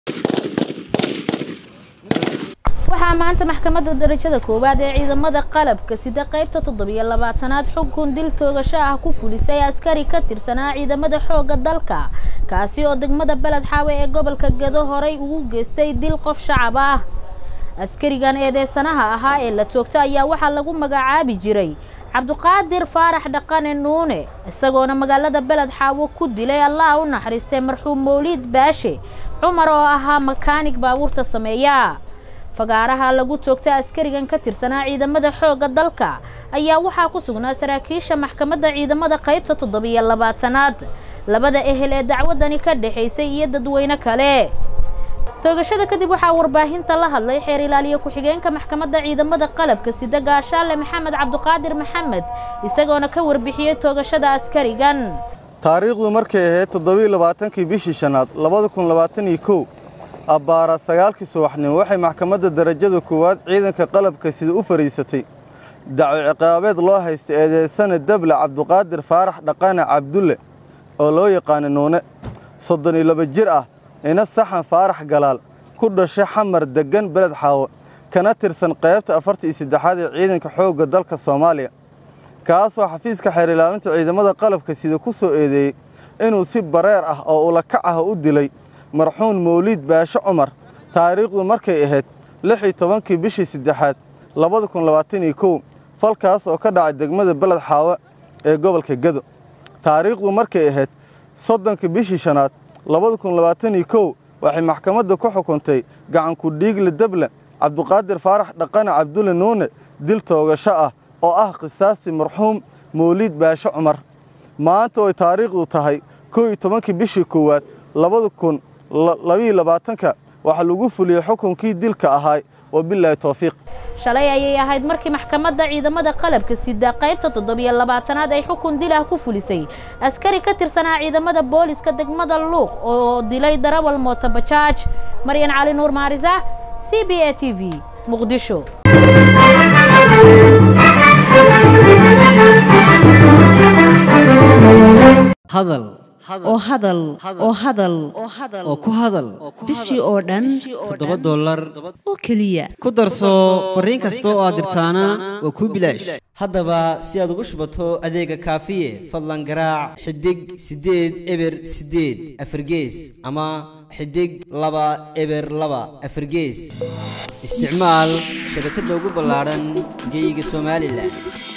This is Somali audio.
waxaa maanta maxkamadda darajada koowaad ee ciidamada qalabka sida qaybta toddobiyo labaatanaad xukun dil toogasho ah ku fulisay askari ka tirsanaa ciidamada xoogga dalka kaasi oo degmada beled xaawe ee gobolka gado horay ugu geystay dil qof shacab ah askarigan eedeysanaha ahaa ee la toogto ayaa waxaa lagu magacaabi jiray cabduqaadir faarax dhaqane nuune isagoona magaalada beled xaawo ku dilay allah u naxariistay marxuum mawliid baashe cumar oo ahaa makaanig baabuurta sameeya fagaaraha lagu toogta askarigan ka tirsanaa ciidamada xoogga dalka ayaa waxaa ku sugnaa saraakiisha maxkamadda ciidamada qaybta toddobiyo labaatanaad labada ehel ee dacwadani ka dhexaysay iyo dadweyne kale toogashada kadib waxaa warbaahinta la hadlay xeer ilaaliye ku-xigeenka maxkamadda ciidamada qalabka sida gaashaale maxamed cabduqaadir maxamed isagoona ka warbixiyey toogashada askarigan taariikhdu markay ahayd toddobiiy labaatankii bishii shanaad labada kun labaatan iyo kow abbaara sagaalkii subaxnimo waxay maxkamadda darajada koowaad ciidanka qalabka sida u fadhiisatay daco ciqaabeed loo haysta eedeysane dable cabduqaadir faarax dhaqane cabdulle oo loo yaqaana nuune soddon iyo laba jir ah ina saxan faarax galaal ku dhashay xamar deggan beled xaawo kana tirsan qaybta afarta iyo saddexaad ee ciidanka xoogga dalka soomaaliya kaasoo xafiiska xeer ilaalinta ciidamada qalabka sida ku soo eedeeyey inuu si bareer ah oo ulakac ah u dilay marxuum mawliid baashe cumar taariikhdu markay ahayd lix iyo tobankii bishii saddexaad labada kun labaatan iyo kow falkaas oo ka dhacay degmada beled xaawo ee gobolka gado taariikhdu markay ahayd soddonkii bishii shanaad labada kun labaatan iyo kow waxay maxkamadda ku xukuntay gacanku dhiigle deble cabduqaadir faarax dhaqane cabdulle nuune dil toogasho ah oo ah qisaastii marxuum mawliid baashe cumar maanta oy taariikhdu tahay kow iyo tobankii bishii koowaad labada kun labiiyo labaatanka waxaa lagu fuliyey xukunkii dilka ahaay wabilaahi towfiiq shalay ayay ahayd markii maxkamadda ciidamada qalabka sida qaybta toddobiyo labaatanaad ay xukun dil ah ku fulisay askari ka tirsanaa ciidamada booliska degmada luuq oo dilay darawal mootobajaaj maryan cali nuur maarisa c b a t v muqdisho hadal oo hadal oo hadal oo ku hadal bishii oo dhan toddoba dollar oo keliya ku darso fariin kasta oo aad dirtaana waa kuu bilaash haddaba si aad ugu shubato adeega kaafiye fadlan garaac xidig siddeed eber siddeed afargees ama xidig laba eber laba afargees isticmaal shabakadda ugu ballaadhan geyga somalilan